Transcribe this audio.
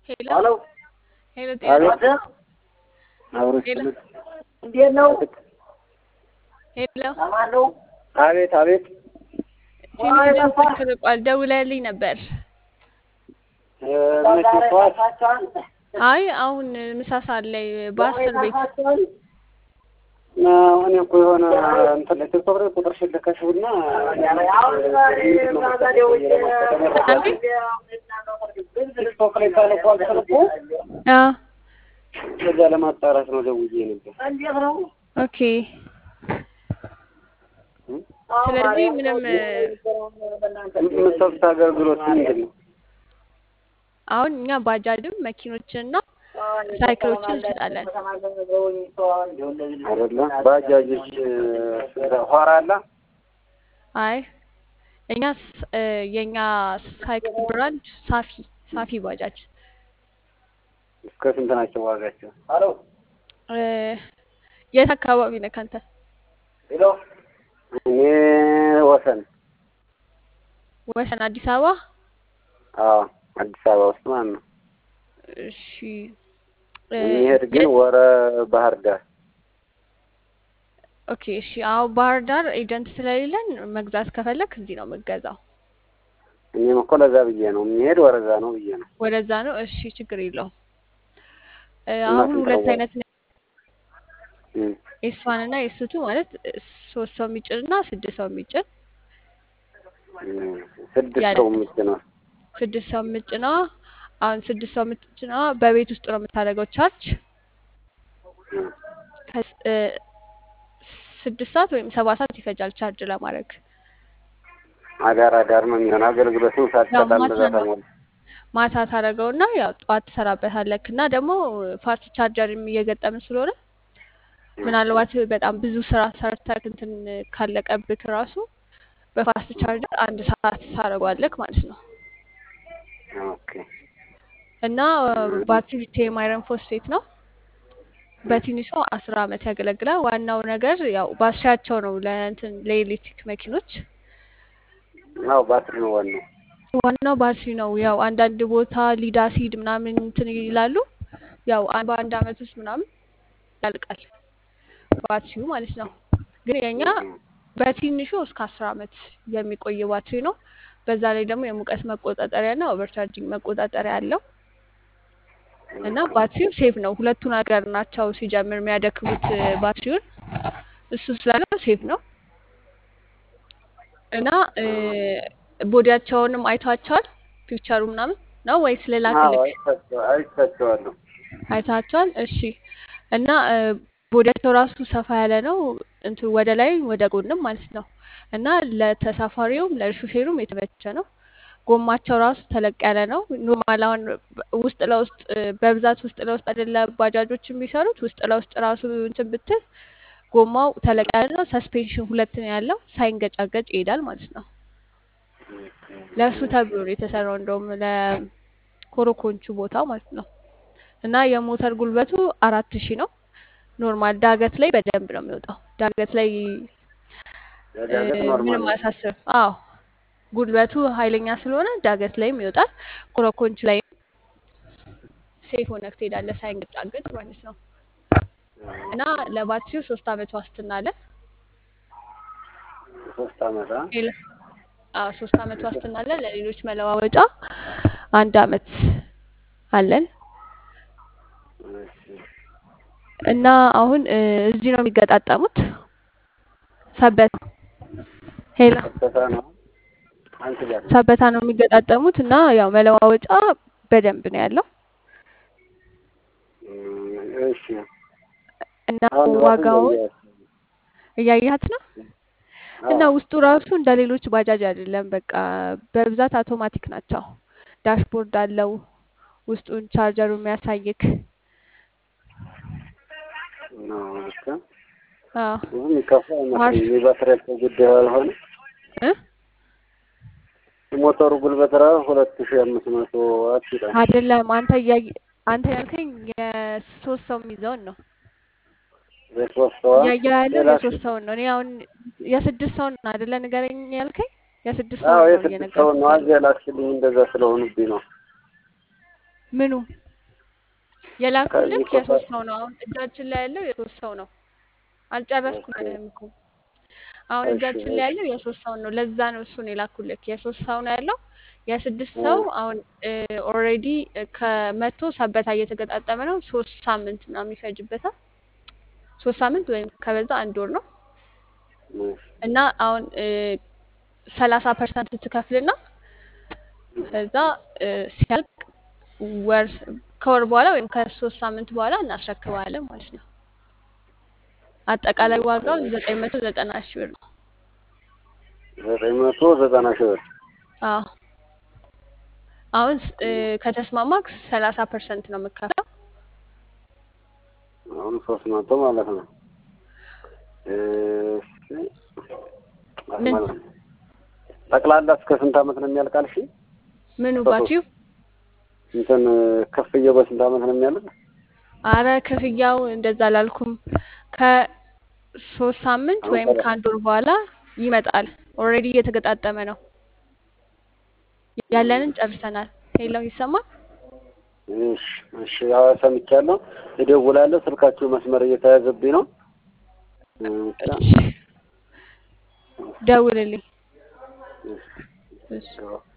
ሄሎ ሄሎ ሄሎ፣ ጤና አቤት አብሮ ሄሎ እንዴት ነው? ሄሎ፣ አማን ነው? አቤት አቤት ትንሽ ድምፅህ ርቋል። ደውለህልኝ ነበር። እ፣ መቼ ጠዋት አይ አሁን ምሳ ሰዓት ላይ በአስር ቤት ነው። እኔ እኮ የሆነ እንትን ላይ ቲክቶክ ላይ ቁጥር ሽልከሽውና ቲክቶክ ላይ ተልኳል ስልኩ አዎ ከዛ ለማጣራት ነው ደውዬ ነበር። ኦኬ። ስለዚህ ምንም የምትሰጡት አገልግሎት ምንድን ነው? አሁን እኛ ባጃጅም መኪኖችንና ሳይክሎችን እንሸጣለን። አይደለ ባጃጆች ኋራ አለ አይ እኛ ስ- እ፣ የኛ ሳይክል ብራንድ ሳፊ ሳፊ ባጃጅ እስከ ስንት ናቸው ዋጋቸው? እ፣ የት አካባቢ ነህ አንተ? እኔ ወሰን ወሰን አዲስ አበባ። አዎ አዲስ አበባ ውስጥ ማለት ነው። እሺ እ፣ የሚሄድ ግን የት- ወረ ባህር ዳር ኦኬ እሺ። አሁን ባህር ዳር ኤጀንት ስለሌለን መግዛት ከፈለክ እዚህ ነው የምገዛው። እኔም እኮ ለዛ ብዬ ነው የሚሄድ ወረዛ ነው ብዬ ነው። ወደዛ ነው። እሺ ችግር የለውም። እ፣ እና አሁን ስንት ሁለት ነው? አይነት እም፣ ኤስዋን እና ኤስቱ ማለት እ፣ ሶስት ሰው የሚጭን እና ስድስት ሰው የሚጭን እም፣ ስድስት ያለ ሰው የምጭነው ስድስት ሰው የምጭነዋ አሁን ስድስት ሰው የምትጭነዋ በቤት ውስጥ ነው የምታደርገው ቻርጅ እም፣ ከስ- እ፣ ስድስት ሰዓት ወይም ሰባት ሰዓት ይፈጃል ቻርጅ ለማድረግ። አዳር አዳር ነው የሚሆን አገልግሎቱን ያው ሳትሰጣ ማታ እንደዛ ነው ተሞላ። ማታ ታደርገውና ያው ጠዋት ትሰራበታለክ እና ደግሞ ፋስት ቻርጀርም እየገጠምን ስለሆነ ምናልባት በጣም ብዙ ስራ ሰርተክ እንትን ካለቀብክ ራሱ በፋስት ቻርጀር አንድ ሰዓት ታደርገዋለክ ማለት ነው። ኦኬ እና ባትሪ ሊቲየም አይረን ፎስፌት ነው። በትንሹ አስር አመት ያገለግላል። ዋናው ነገር ያው ባትሪያቸው ነው ለእንትን ለኤሌክትሪክ መኪኖች አዎ ባትሪ ነው ዋናው። ዋናው ባትሪ ነው። ያው አንዳንድ ቦታ ሊድ አሲድ ምናምን እንትን ይላሉ። ያው አ- በአንድ አመት ውስጥ ምናምን ያልቃል ባትሪው ማለት ነው። ግን የኛ እም፣ በትንሹ እስከ አስር አመት የሚቆይ ባትሪ ነው። በዛ ላይ ደግሞ የሙቀት መቆጣጠሪያ እና ኦቨርቻርጂንግ መቆጣጠሪያ አለው እና ባትሪው ሴፍ ነው። ሁለቱ ነገር ናቸው ሲጀምር የሚያደክሙት እ፣ ባትሪውን እሱ ስላለው ሴፍ ነው እና እ፣ ቦዲያቸውንም አይቷቸዋል ፒክቸሩ ምናምን ነው ወይስ ሌላ አዎ ክልክ አይቻቸዋ- አይቻቸዋለሁ። አይታቸዋል? እሺ እና እ፣ ቦዲያቸው ራሱ ሰፋ ያለ ነው እንትን ወደ ላይ ወደ ጎንም ማለት ነው እና ለተሳፋሪውም ለሹፌሩም የተመቸ ነው። ጎማቸው ራሱ ተለቅ ያለ ነው። ኖርማል አሁን ውስጥ ለውስጥ እ፣ በብዛት ውስጥ ለውስጥ አይደለ ባጃጆች የሚሰሩት ውስጥ ለውስጥ ራሱ እንትን ብትል ጎማው ተለቅ ያለ ነው። ሰስፔንሽን ሁለት ነው ያለው ሳይንገጫገጭ ይሄዳል ማለት ነው። ለእሱ ተብሎ ነው የተሰራው እንደውም ለኮሮኮንቹ ቦታ ማለት ነው። እና የሞተር ጉልበቱ አራት ሺህ ነው። ኖርማል ዳገት ላይ በደንብ ነው የሚወጣው። ዳገት ላይ እ፣ ለዳገት ኖርማል ምንም ነው። አያሳስብም። አዎ ጉልበቱ ኃይለኛ ስለሆነ ዳገት ላይም ይወጣል። ኮረኮንች ላይ ሴፍ ሆነህ ትሄዳለህ ሳይንገጫገጭ ማለት ነው። እና ለባትሪው ሶስት አመት ዋስትና አለ። ሶስት አመት አ? ሌላ አዎ ሶስት አመት ዋስትና አለ። ለሌሎች መለዋወጫ አንድ አመት አለን። እሺ። እና አሁን እ፣ እዚህ ነው የሚገጣጠሙት ሰበት ሄላ ሰበታ ነው አንቺ ጋር ሰበታ ነው የሚገጣጠሙት እና ያው መለዋወጫ በደንብ ነው ያለው እም፣ እሺ እና አሁን ራሱ ዋጋውን እያየኋት ነው። እያያት ነው እና አዎ ውስጡ ራሱ እንደ ሌሎች ባጃጅ አይደለም። በቃ በብዛት አውቶማቲክ ናቸው። ዳሽቦርድ አለው ውስጡን ቻርጀሩ የሚያሳይክ ነው ብቻ አዎ ብዙ የሚከፋ ማርሽ አይመስለኝም። የባትሪያቸው ጉዳይ ያልሆነ እ የሞተሩ ጉልበት ራሱ ሁለት ሺህ አምስት መቶ ዋት ይላል። አይደለም አንተ እያየ አንተ ያልከኝ የሶስት ሰው የሚይዘውን ነው የሶስት ሰዋ እያየሁ ያለው ሌላ የሶስት ሰውን ነው። እኔ አሁን የስድስት ሰውን አይደለ ንገረኝ ያልከኝ የስድስት አዎ ሰውን ነው የስድስት ሰው እየነገርኩህ ነው። ያለው። አዚያ ላክሽልኝ እንደዛ ስለሆኑብኝ ነው። ምኑ የላኩልክ ከዚህ የሶስት ሰው ነው። አሁን እጃችን ላይ ያለው የሶስት ሰው ነው። አልጨረስኩልህም እኮ አሁን እሺ እጃችን ላይ ያለው የሶስት ሰው ነው። ለዛ ነው እሱን የላኩልክ። የሶስት ሰው ነው ያለው። የስድስት እ ሰው አሁን ኦልሬዲ ከመቶ ሰበታ እየተገጣጠመ ነው። ሶስት ሳምንት ምናምን ይፈጅበታል። ሶስት ሳምንት ወይም ከበዛ አንድ ወር ነው እሺ እና አሁን ሰላሳ ፐርሰንት ትከፍልና ከዛ እ ሲያልቅ ወር ከወር በኋላ ወይም ከሶስት ሳምንት በኋላ እናስረክባለን ማለት ነው። አጠቃላይ ዋጋው ዘጠኝ መቶ ዘጠና ሺህ ብር ነው። ዘጠኝ መቶ ዘጠና ሺህ ብር አዎ አሁን ስ- እ ከተስማማክ ሰላሳ ፐርሰንት ነው የምከፍለው። አሁን ሶስት መቶ ማለት ነው። እሺ ምን ማለት ነው። ጠቅላላ እስከ ስንት ዓመት ነው የሚያልቃል? እሺ ምኑ በሶስት ባትሪው? እንትን ክፍያው በስንት ዓመት ነው የሚያልቅ? አረ ክፍያው እንደዛ አላልኩም። ከሶስት ሳምንት አሁን ወይም ሰላ ከአንድ ወር በኋላ ይመጣል። ኦልሬዲ እየተገጣጠመ ነው። ያለንን ጨርሰናል። ሄሎ ይሰማል? እሺ እሺ፣ ያው ሰምቻለሁ። እደውላለሁ። ስልካችሁ መስመር እየተያዘብኝ ነው። እ ብቻ እሺ ደውልልኝ። እሺ እሺ እሺ